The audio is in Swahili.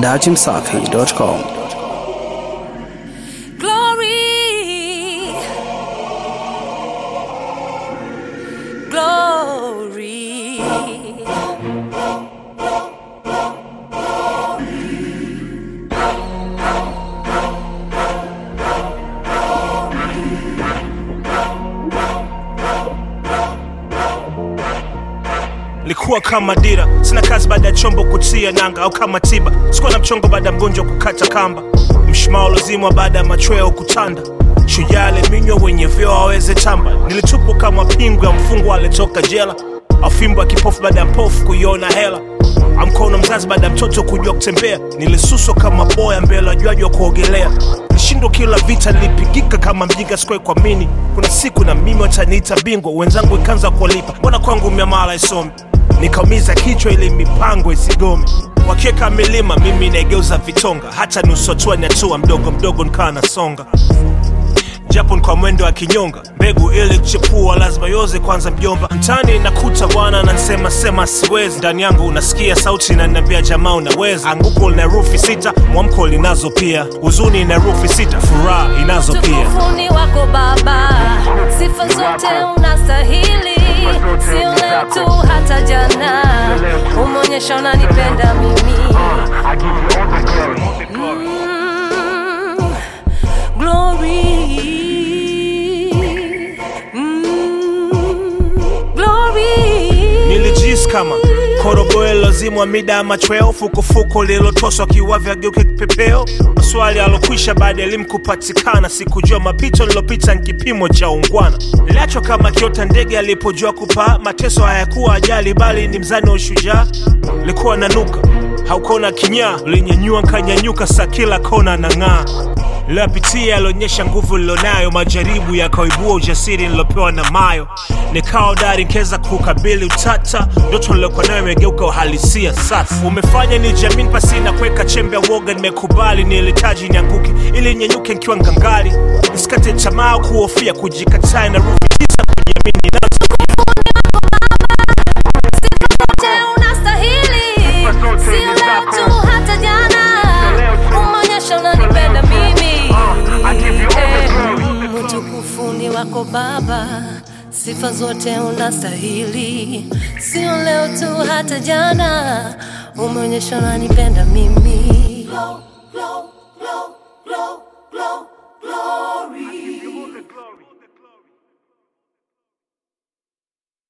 dachimsafi.com. Glory. Glory. likuwa kama dira sina kazi baada ya chombo kutia nanga au kama tiba sikuwa na mchongo baada ya mgonjwa kukata kamba mshumaa ulozimwa baada ya machweo kutanda shujaa aliminywa wenye vyeo aweze tamba nilitupwa kama pingu ya mfungwa alitoka jela afimbo ya kipofu baada ya mpofu kuiona hela amkono mzazi baada ya mtoto kujua kutembea nilisuswa kama boya mbele wajuaji wa kuogelea nishindwa kila vita nilipigika kama mjinga sikuwai kuamini kuna siku na mimi wataniita bingwa wenzangu ikaanza kuwalipa mbona kwangu miamala isomi nikaumiza kichwa ili mipango isigome wakiweka milima mimi naigeuza vitonga hata nusu hatua ni hatua mdogo mdogo nikawa nasonga japo ni kwa mwendo wa kinyonga mbegu ili kuchepua lazima yoze kwanza mjomba mtani nakuta bwana nansema sema siwezi ndani yangu unasikia sauti inaniambia jamaa unaweza anguko lina rufi sita mwamko linazo pia huzuni ina rufi sita furaha inazo pia Utukufuni wako Baba, sifa zote unastahili, sio leo tu, hata jana umeonyesha unanipenda mimi. Mm, glory. Mm, glory. nilijisi kama korogoe lozimwa mida ya machweo fukufuku lililotoswa kiwavya geuke kipepeo maswali alokwisha baada ya elimu kupatikana sikujua mapito nilopita ni kipimo cha ungwana niliachwa kama kiota ndege alipojua kupaa mateso hayakuwa ajali bali ni mzani wa ushujaa likuwa nanuka haukona kinyaa ulinyanyua nkanyanyuka sa kila kona na ng'aa lilopitia yalionyesha nguvu lilonayo majaribu yakaibua ujasiri nilopewa na mayo nikawa dari nkeza kukabili utata ndoto niliokuwa nayo imegeuka uhalisia sasa umefanya ni jamini pasi na kuweka chembe ya woga nimekubali nilihitaji nianguke ili nyenyuke nkiwa ngangari nisikate tamaa kuhofia kujikataa na rufi tisa kujiamini nazo Je, unastahili? Sio leo tu, hata jana umeonyesha unanipenda mimi. Eh, Utukufuni wako Baba, sifa zote unastahili. Sio leo tu, hata jana umeonyesha unanipenda mimi. glory.